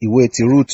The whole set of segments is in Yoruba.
ìwé ti rúùtù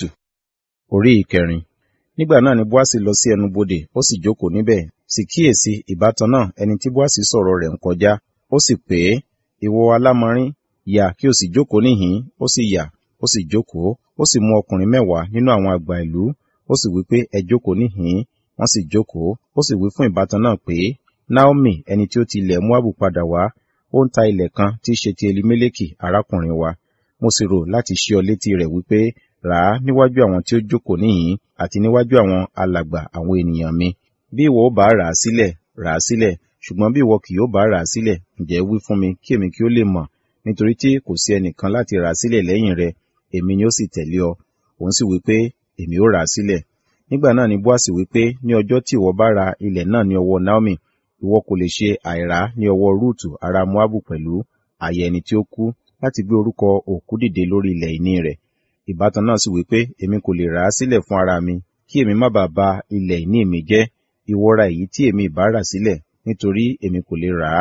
orí ìkẹrin nígbà náà ni bóásì lọ sí ẹnubodè ó sì jókòó níbẹ̀ sì kíyèsí ìbátan náà ẹni tí bóásì sọ̀rọ̀ rẹ̀ ń kọjá ó sì pè é ìwọ alámọrín yà kí o sì jókòó níhìn ó sì yà ó sì jókòó ó sì mú ọkùnrin mẹ́wàá nínú àwọn àgbà ìlú ó sì wí pé ẹ jókòó níhìn wọ́n sì jókòó ó sì wí fún ìbátan náà pé naomi ẹni tí ó ti ilẹ̀ moabu padà wá ó ń ta ilẹ̀ kan tí í ṣe ti elimeleki arákùnrin wa mo sì rò láti ṣí ọ létí rẹ̀ wípé rà á níwájú àwọn tí ó jókòó níhìn àti níwájú àwọn alàgbà àwọn ènìyàn mi bí ìwọ ó bá rà á sílẹ̀ rà á sílẹ̀ ṣùgbọ́n bí ìwọ kì yóò bá rà á sílẹ̀ ǹjẹ́ wí fún mi kí èmi kí ó lè mọ̀ nítorí tí kò sí ẹnìkan láti rà á sílẹ̀ lẹ́yìn rẹ èmi ni ó sì tẹ̀lé ọ òun sì wí pé èmi ó rà á sílẹ̀ nígbà náà ni bóàsì wí pé ní ọjọ́ tí ìwọ bá ra ilẹ̀ náà ní ọwọ́ naomi ìwọ kò lè ṣe àìrá ní ọwọ́ rúùtù ará moabu pẹ̀lú àyè ẹni tí ó kú láti gbé orúkọ òkú dìde lórí ilẹ̀ ìní rẹ̀ ìbátan náà sì wí pé èmi kò lè rà á sílẹ̀ fún ara mi kí èmi má bàa ba ilẹ̀ ìní mi jẹ́ ìwọ ra èyí tí èmi ìbá rà sílẹ̀ nítorí èmi kò lè rà á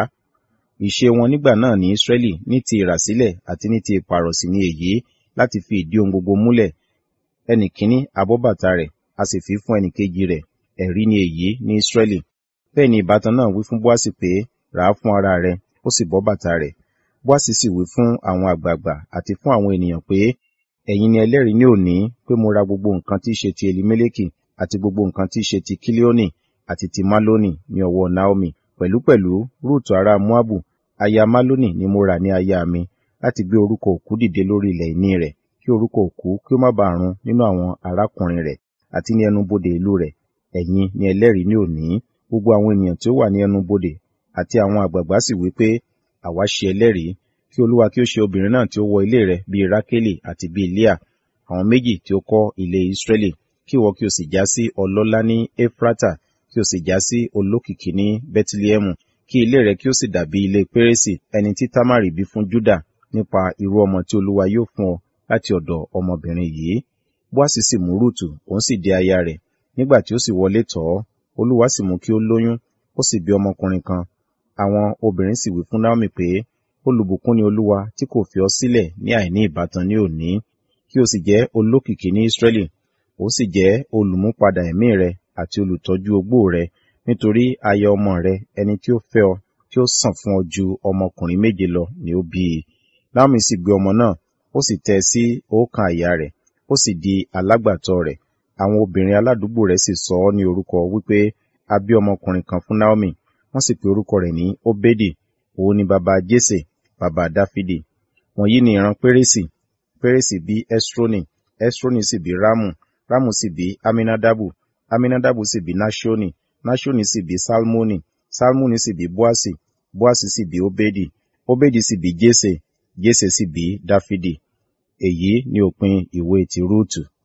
ìṣe wọn nígbà náà ní israẹli ní ti ìràsílẹ̀ àti ní ti ìpàrọ̀sì ní èyí láti fi ìdí ohun gbogbo múlẹ̀ ẹnì kíní abọ́ bàtà rẹ̀ a sì fi fún ẹnì kejì rẹ̀ ẹ̀rí ni èyí ní israẹli bẹ́ẹ̀ ni ìbátan náà wí fún bóásì pé rà á fún ara rẹ̀ ó sì bọ́ bàtà rẹ̀ bóásì sì wí fún àwọn àgbààgbà àti fún àwọn ènìyàn pé ẹ̀yin ni ẹlẹ́rìí ní òní pé mo ra gbogbo nǹkan tí í ṣe ti elimeleki àti gbogbo nǹkan tí í ṣe ti kílíọ́nì àti ti maloni ní ọwọ́ naomi pẹ̀lúpẹ̀lú rúùtù ará moabu aya maloni ni mo rà ní aya mi láti gbé orúkọ òkú dìde lórí ilẹ̀ ìní rẹ̀ kí orúkọ òkú kí ó má bàa run nínú àwọn arákùnrin rẹ̀ àti ní ẹnubodè ìlú rẹ̀ ẹ̀yin ni ẹlẹ́rìí ní òní gbogbo àwọn ènìyàn tí ó wà ní ẹnubodè àti àwọn àgbààgbà sì wí pé àwa ṣe ẹlẹ́rìí kí olúwa kí ó ṣe obìnrin náà tí ó wọ ilé rẹ̀ bíi rákélì àti bíi líà àwọn méjì tí ó kọ́ ilé ìsírẹ́lì kí ìwọ kí o sì já sí ọlọ́lá ní efrata kí o sì já sí olókìkí ní bẹ́tílẹ́mù kí ilé rẹ̀ kí ó sì dàbí ilé pérésì ẹni tí támárì bí fún júdà nípa irú ọmọ tí olúwa yóò fún ọ láti ọ̀dọ̀ ọmọbìnrin yìí bóàsì sì mú rúùtù òun sì di aya rẹ̀ nígbà tí ó sì wọlé tọ̀ ọ́ olúwa sì mú kí ó lóyún ó sì bí ọmọkùnrin kan àwọn obìnrin sì wí fún naomi pé olùbùkún ni olúwa tí kò fi ọ sílẹ̀ ní àìní ìbátan ní òní kí o sì jẹ́ olókìkí ní israẹli ó sì jẹ́ olùmúpadà ẹ̀mí rẹ àti olùtọ́jú ogbó rẹ nítorí aya ọmọ rẹ ẹni tí ó fẹ́ ọ tí ó sàn fún ọ ju ọmọkùnrin méje lọ ni ó bí i naomi sì gbé ọmọ náà ó sì tẹ́ sí ọkàn àyà rẹ̀ ó sì di alágbàtọ́ rẹ̀ àwọn obìnrin aládùúgbò rẹ̀ sì sọ ọ́ ní orúkọ wípé a bí ọmọkùnrin kan fún naomi wọ́n sì pe orúkọ rẹ̀ ní obedi òun ni baba jese baba dáfídì wọ̀nyí ni ìran pérésì pérésì bí esroni esroni sì bí ramu ramu sì bí aminadabu aminadabu sì bí nashoni nashoni sì bí salmoni salmoni sì bí boasi boasi sì bí obedi obedi sì bí jese jese sì bí dáfídì èyí ni òpin ìwé ti rúùtù